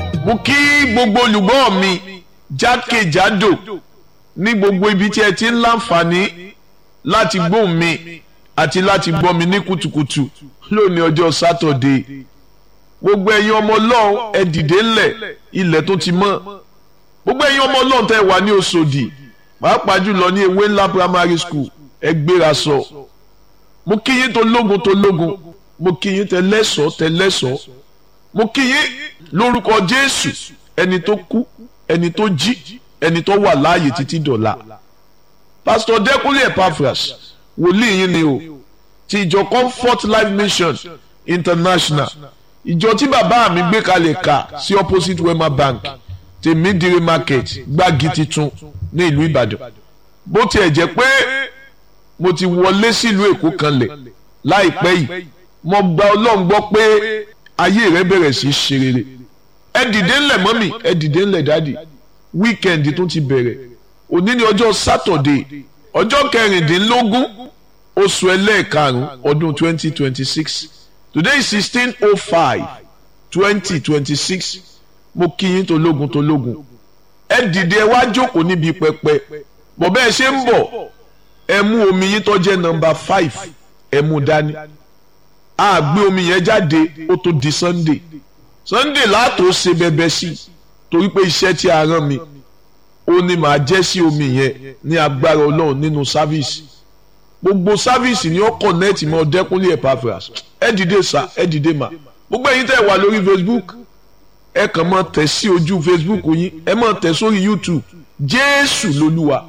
mo kí gbogbo olùgbọ́ mi jákèjádò ní gbogbo ibi tí ẹ ti ń láǹfààní láti gbóhùn mi àti láti gbọ́ mi ní kùtùkùtù lónìí ọjọ́ sátọ̀dé gbogbo ẹ̀yin ọmọ ọlọ́run ẹ dìde ńlẹ̀ ilẹ̀ tó ti mọ́ gbogbo ẹ̀yin ọmọ ọlọ́run tẹ́ wà ní Òṣòdì pàápàá jùlọ ní ewé ńlá primary school ẹ gbéra sọ mo kí yín tó lógun tó lógun mo kí yín tẹ lẹ́sọ̀ọ́ tẹ lẹ́sọ̀ọ́ mo kí yín lórúkọ Jésù ẹni tó kú ẹni tó jí ẹni tó wà láàyè títí dọ̀la pásítọ̀ Dẹ́kúnlé Epaphras wòlíì yín ni o ti ìjọ Comfort Life Mission International ìjọ tí bàbá mi gbé kalẹ̀ kà sí opposite Wema Bank tèmídìrí market gbági titun ní ìlú Ìbàdàn bó tiẹ̀ jẹ́ pé mo ti wọlé sílùú Èkó kanlẹ̀ láìpẹ́ yìí mo gba Ọlọ́run gbọ́ pé ayé rẹ bẹ̀rẹ̀ sí í ṣe rere ẹ dìde ńlẹ̀ mọ́mì ẹ dìde ńlẹ̀ dádì wíkẹ́ndì tó ti bẹ̀rẹ̀ òní ni ọjọ́ sátọ̀dé ọjọ́ kẹrìndínlógún oṣù ẹlẹ́ẹ̀karùn-ún ọdún twenty twenty six today is sixteen oh five twenty twenty six mo kí yín tológun tológun ẹ dìde ẹ wá jókòó níbi pẹpẹ bọ̀ bẹ́ẹ̀ ṣe ń bọ̀ ẹ mú omi yín tó jẹ́ nọ́mbà five ẹ mú dání a gbé omi yẹn jáde ó tó di sunday sunday láàtò ṣe bẹbẹ sí torí pé iṣẹ́ tí a rán mi ó ní màá jẹ́ sí omi yẹn ní agbára ọlọ́run nínú sáfíìsì gbogbo sáfíìsì ni ó kọ̀nẹ́ẹ̀tì mọ́ Dẹ́kúnlé Epaphras ẹ dìde sá ẹ dìde mà gbogbo ẹ̀yin tẹ́ wà lórí facebook ẹ kàn máa tẹ̀ sí ojú facebook yín ẹ máa tẹ̀ sórí youtube jésù lolúwa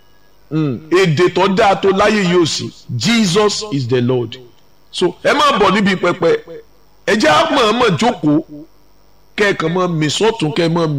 èdè tó dáa tó láyé yóò sí jesus is the lord so ẹ máa bọ̀ níbi pẹpẹ ẹ jẹ́ àmọ̀ọ́mọ̀ jókòó kẹ́ ẹ kàn máa mì sọ́tún kẹ́ ẹ máa